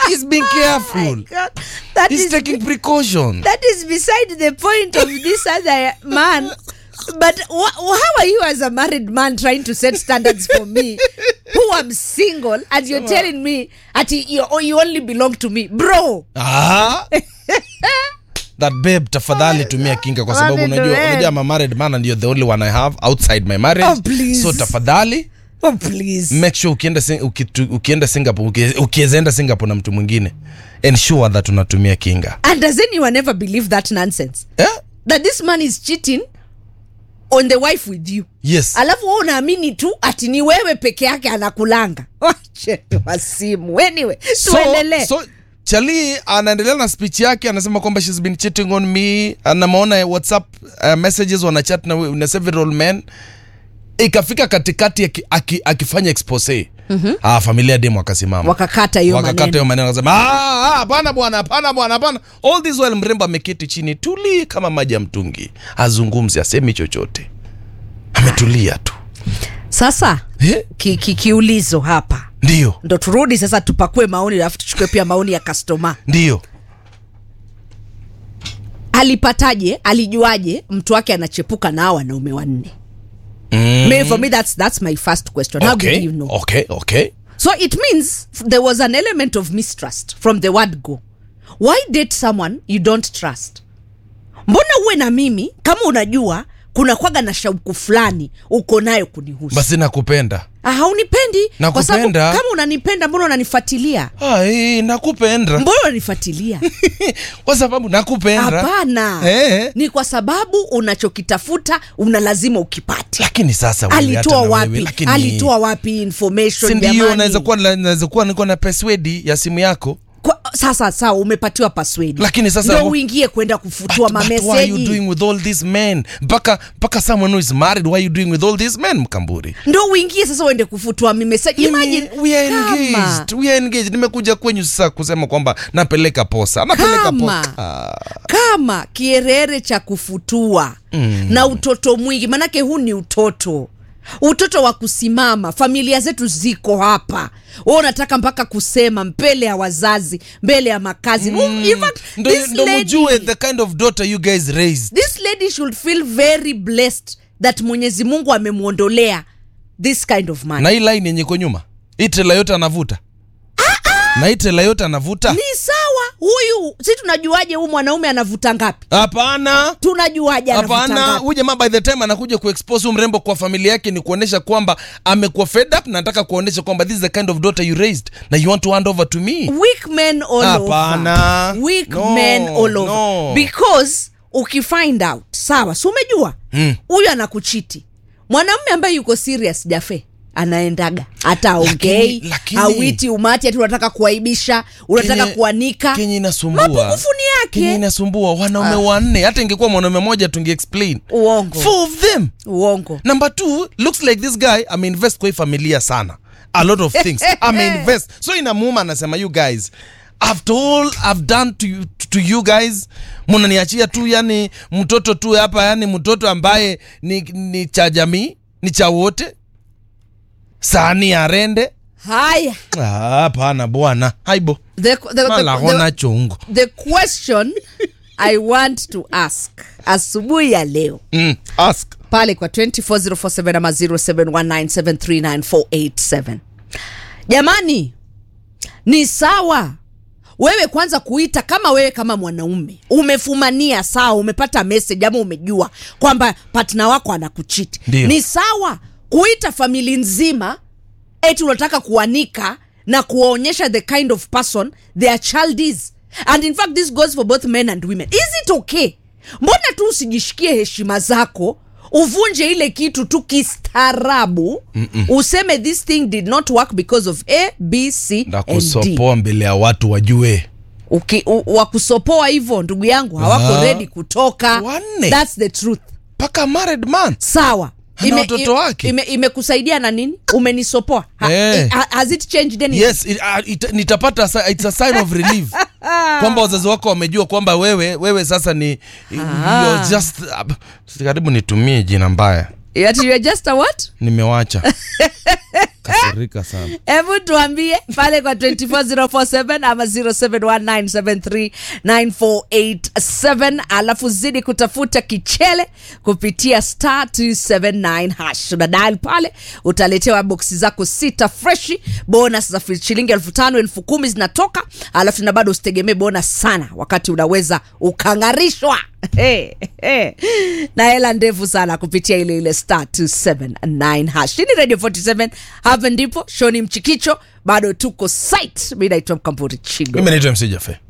He's being careful. God, that He's is taking precautions. that is beside the point of this other man. But wh- how are you as a married man trying to set standards for me who am single and you're telling me that you, you only belong to me bro Ah. that babe tafadhali tumia kinga kwa sababu What did unajua you unajua I'm a married man and you're the only one I have outside my marriage Oh, please. so tafadhali oh please make sure ukienda Sing- ukitu- ukienda Singapore uki- ukiweza enda Singapore na mtu mwingine ensure that unatumia kinga and does anyone ever believe that nonsense eh? that this man is cheating on the wife with you yes alafu wewe unaamini tu ati ni wewe peke yake anakulanga wache wasimu anyway tuendelee so chali anaendelea na speech yake anasema kwamba shes been cheating on me anameona whatsapp uh, messages wanachat na, na several men ikafika katikati aki, aki, akifanya expose mm-hmm. ah, familia demu akasimama wakakata hiyo wakakata maneno hiyo maneno akasema "Ah, ah, hapana bwana hapana bwana hapana all this while mrembo ameketi chini tuli kama maji ya mtungi azungumzi asemi chochote ametulia tu sasa Eh, ki, ki, kiulizo hapa ndio ndo turudi sasa tupakue maoni alafu tuchukue pia maoni ya kastoma ndio alipataje alijuaje mtu wake anachepuka na hao wanaume wanne mm. Me, for me that's, that's my first question how okay. did you know okay okay so it means there was an element of mistrust from the word go why date someone you don't trust mbona uwe na mimi kama unajua kuna kwaga na shauku fulani uko nayo kunihusu basi nakupenda Ah, haunipendi kwa sababu Nakupenda. kama unanipenda mbona unanifuatilia Ai, nakupenda mbona unanifuatilia kwa sababu nakupenda hapana Eh. ni kwa sababu unachokitafuta una lazima ukipate lakini sasa wewe, hata alitoa na wapi wewe, lakini- alitoa wapi information si ndio jamani? naweza kuwa naweza kuwa niko na password ya simu yako Kwa, sasa sawa umepatiwa password Lakini sasa- ndio uingie kwenda kufutua But- but why are you mameseji doing with all these men mpaka mpaka someone who is married why are you doing with all these men mkamburi ndo uingie sasa uende kufutua mimeseji imagine we are kama- engaged we are engaged nimekuja kwenyu sasa kusema kwamba napeleka posa napeleka Kama. posa kama kierere cha kufutua mm. na utoto mwingi manake huu ni utoto utoto wa kusimama familia zetu ziko hapa we unataka mpaka kusema mbele ya wazazi mbele ya makazi mm. In fact, ndo this ndo lady- mjue the kind of daughter you guys raised this lady should feel very blessed that mwenyezi mungu amemwondolea this kind of man na hii line yenye iko nyuma hii trela yote anavuta na hii trela yote anavuta ni sawa huyu si tunajuaje huyu mwanaume anavuta ngapi hapana tunajuaje anavuta hapana ngapi huyu jamaa by the time anakuja kuexpose huyu mrembo kwa familia yake ni kuonyesha kwamba amekuwa fed up na nataka kuonyesha kwamba this is the kind of daughter you raised na you want to hand over to me weak men all Hapana. over weak No, men all over no. because ukifind out sawa si umejua huyu mm. anakuchiti mwanamume ambaye yuko serious jafe anaendaga hata aongei Lakini- lakini- awiti umati ati unataka kuaibisha unataka Kenye- kuanika kenye inasumbua mapungufu ni kenye yake inasumbua wanaume wanne hata ingekuwa mwanaume moja tungeexplain uongo four of them uongo number two looks like this guy ameinvest kwa hii familia sana a lot of things ameinvest so inamuuma anasema you guys after all i've done to you, to you guys mnaniachia tu yani mtoto tu hapa yani mtoto ambaye ni, ni cha jamii ni cha wote sani ya rende haya Ah, hapana bwana haibo the, the, the, malahona the, chungu the question i want to ask asubuhi ya leo mm, ask pale kwa 24047 ama 0719739487 jamani ni sawa wewe kwanza kuita kama wewe kama mwanaume umefumania sawa umepata message ama umejua kwamba patna wako anakuchiti Ndio. ni sawa kuita famili nzima eti unataka kuanika na kuwaonyesha the kind of person their child is and in fact this goes for both men and women is it okay mbona tu usijishikie heshima zako uvunje ile kitu tu kistaarabu useme this thing did not work because of a b c na and d kusopoa mbele ya watu wajue Uki- u- wakusopoa hivyo ndugu yangu hawako Ah. ready kutoka Wanne. thats the truth mpaka married man sawa Ana watoto wake. ime- imekusaidia na nini umenisopoa ha, Eh. ha, has it changed anything? yes it, uh, it, nitapata sa- it's a sign of relief kwamba wazazi wako wamejua kwamba wewe wewe sasa ni you're just uh, karibu nitumie jina mbaya Yet you are just a what nimewacha kasirika sana hebu tuambie pale kwa 24047 ama 0719739487 alafu zidi kutafuta kichele kupitia star 279 hash una dial pale utaletewa boksi zako sita freshi bonus za shilingi elfu tano elfu kumi zinatoka alafu na bado usitegemee bonus sana wakati unaweza ukang'arishwa Hey, hey. na hela ndefu sana kupitia ile ile star 279 hash Hii ni radio 47 hapa ndipo shoni mchikicho bado tuko site mi naitwa mkamburi chigo mimi naitwa mc jafe